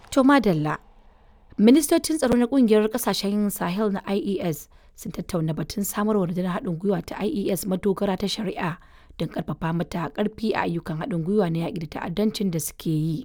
To madalla. Ministocin tsaro na kungiyar kasashen Sahel na IES sun tattauna batun samarwa rundunar haɗin gwiwa ta IES madogara ta shari'a don ƙarfafa mata ƙarfi a ayyukan haɗin gwiwa na yaƙi da ta'addancin da suke yi.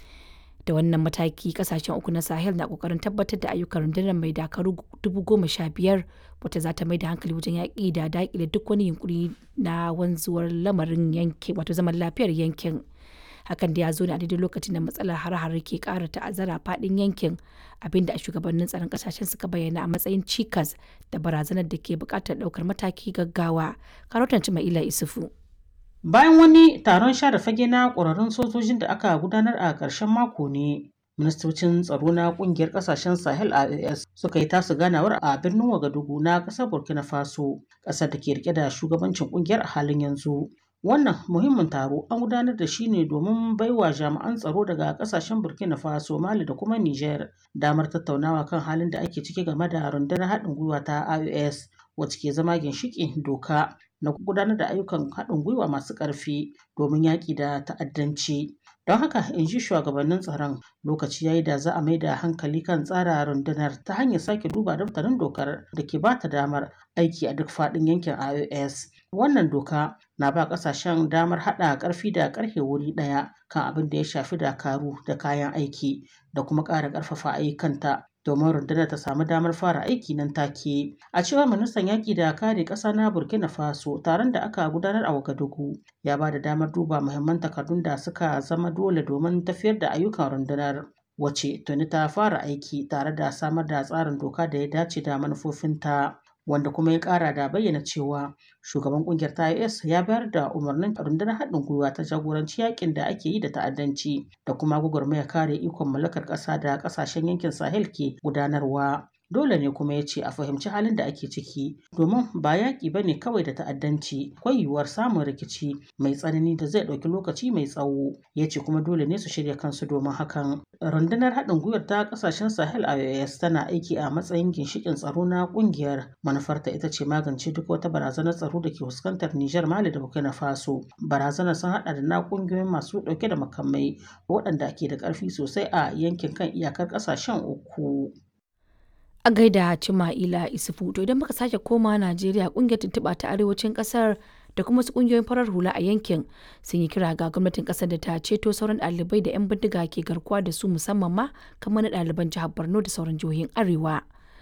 Da wannan mataki kasashen uku na Sahel na ƙoƙarin tabbatar da ayyukan rundunar mai dakaru dubu goma sha biyar wata za ta mai da hankali wajen yaƙi da daƙile duk wani yunkuri na wanzuwar lamarin yankin wato zaman lafiyar yankin. hakan da ya zo ne a daidai lokacin da matsalar har-har ke kara ta'azzara fadin yankin abinda a shugabannin tsaron kasashen suka bayyana a matsayin cikas da barazanar da ke bukatar daukar mataki gaggawa karotan ila isufu bayan wani taron share fage na ƙwararrun sojojin da aka gudanar a ƙarshen mako ne ministocin tsaro na kungiyar kasashen sahel ias suka yi tasu ganawar a birnin wagadugu na ƙasar burkina faso ƙasar da ke rike da shugabancin kungiyar a halin yanzu Wannan muhimmin taro an gudanar da shi ne domin baiwa jami'an tsaro daga kasashen Burkina Faso, Mali da kuma Niger damar tattaunawa kan halin da ake ciki game da rundunar haɗin gwiwa ta IOS wacce ke zama ginshiƙin doka na gudanar da ayyukan haɗin gwiwa masu ƙarfi domin yaƙi da ta'addanci. Don haka in ji shugabannin tsaron lokaci yayi da za a mai da hankali kan tsara rundunar ta hanyar sake duba daftarin dokar da ke ba ta damar aiki a duk faɗin yankin IOS. Wannan doka na ba ƙasashen damar haɗa ƙarfi da ƙarfe wuri ɗaya kan abin da ya shafi dakaru da kayan aiki da kuma ƙara ƙarfafa ayyukanta domin rundunar ta samu damar fara aiki nan take. A cewar ministan yaƙi da kare ƙasa na Burkina Faso taron da aka gudanar a Wagadugu ya ba da damar duba muhimman takardun da suka zama dole domin tafiyar da ayyukan rundunar. Wace tuni ta fara aiki tare da samar da tsarin doka da ya dace da manufofinta. wanda kuma ya kara da bayyana cewa shugaban kungiyar ta IS ya bayar da umarnin rundunar haɗin gwiwa ta jagoranci yakin da ake yi da ta'addanci da kuma gwagwarmaya kare ikon mallakar ƙasa da ƙasashen yankin Sahel ke gudanarwa. Dole ne kuma ya ce a fahimci halin da ake ciki domin ba yaƙi ba ne kawai da ta'addanci akwai yiwuwar samun rikici mai tsanani da zai ɗauki lokaci mai tsawo ya ce kuma dole ne su shirya kansu domin hakan. Rundunar haɗin gwiwar ta ƙasashen Sahel IOS tana aiki a matsayin ginshiƙin tsaro na ƙungiyar manufarta ita ce magance duk wata barazanar tsaro da ke fuskantar Nijar Mali da Burkina Faso. Barazanar sun haɗa da na ƙungiyoyin masu ɗauke da makamai waɗanda ke da ƙarfi sosai a yankin kan iyakar ƙasashen uku. a gaida Cima'ila Isufu to idan muka sake koma Najeriya kungiyar tuntuɓa ta arewacin ƙasar da kuma wasu kungiyoyin farar hula a yankin sun yi kira ga gwamnatin ƙasar da ta ceto sauran ɗalibai da 'yan bindiga ke garkuwa da su musamman ma kamar na ɗaliban jihar Borno da sauran jihohin Arewa.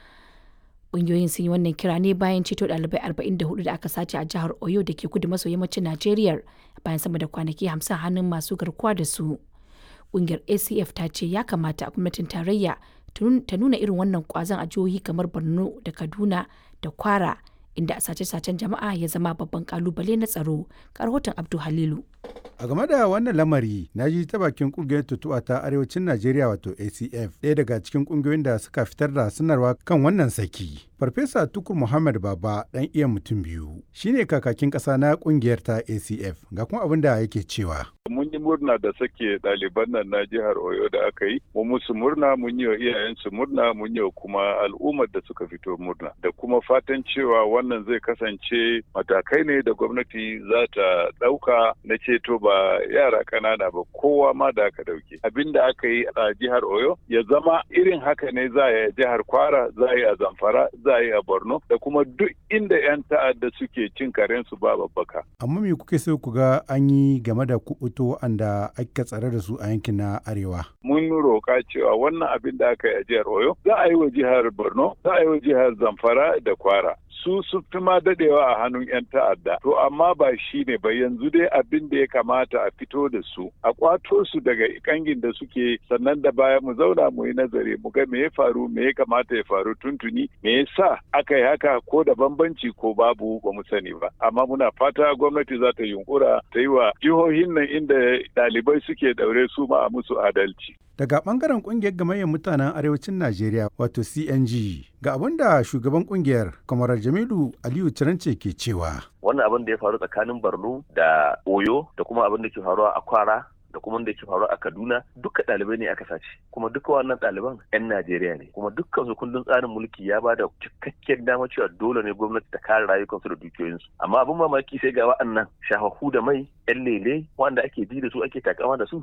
Kungiyoyin sun yi wannan kira ne bayan ceto ɗalibai 44 da aka sace a jihar Oyo da ke kudu maso yammacin Najeriya bayan sama da kwanaki 50 hannun masu garkuwa da su. Kungiyar ACF ta ce ya kamata gwamnatin tarayya ta nuna irin wannan kwazon a jihohi kamar borno da kaduna da kwara inda sace-sacen jama'a ya zama babban kalubale na tsaro rahoton abdu halilu a game da wannan lamari na ji ta bakin kungiyar tutuwa ta arewacin najeriya wato acf ɗaya daga cikin kungiyoyin da suka fitar da sanarwa kan wannan saki farfesa tukur muhammad baba ɗan iya mutum biyu shine kakakin ƙasa na kungiyar ta acf ga kuma abin da yake cewa mun yi murna da sake ɗaliban nan na jihar Oyo da aka yi, mu musu murna mun yi wa iyayensu murna mun yi wa kuma al'ummar da suka fito murna da kuma fatan cewa wannan zai kasance matakai ne da gwamnati za ta ɗauka na ceto ba yara ƙanana ba kowa ma da aka ɗauke. Abin da aka yi a jihar Oyo ya zama irin haka ne za a yi a jihar Kwara, za a yi a Zamfara, za a yi a Borno da kuma duk inda 'yan ta'adda suke cin karensu ba babbaka. Amma me kuke so ku ga an yi game da kuɓuto waɗanda aka tsare da su a yankin na arewa. Mun roƙa cewa wannan abin da aka yi a jihar Oyo za a yi wa jihar Borno, za a yi wa jihar Zamfara da Kwara. su su fi ma dadewa a hannun 'yan ta'adda. To amma ba shi ne ba yanzu dai abin da ya kamata a fito da su, a kwato su daga kangin da suke sannan da baya mu zauna mu yi nazari mu ga me ya faru me ya kamata ya faru tuntuni me yasa aka yi haka ko da bambanci ko babu ba mu sani ba. Amma muna fata gwamnati za ta yunkura ta yi wa jihohin nan inda ɗalibai suke daure su ma a musu adalci. Daga bangaren kungiyar gamayyar mutanen arewacin Najeriya wato CNG ga abin da shugaban kungiyar Kwamarar Jamilu Aliyu Cirance ke cewa. Wannan abin da ya faru tsakanin Borno da Oyo da kuma abin da ke faruwa a Kwara da kuma da ke faru a Kaduna duka ɗalibai ne aka sace kuma duka wannan ɗaliban 'yan Najeriya ne kuma dukkan su kundin tsarin mulki ya bada cikakken dama cewa dole ne gwamnati ta kare rayukansu da dukiyoyinsu amma abin mamaki sai ga wa'annan shahahu da mai 'yan lele wanda ake ji da su ake takama da su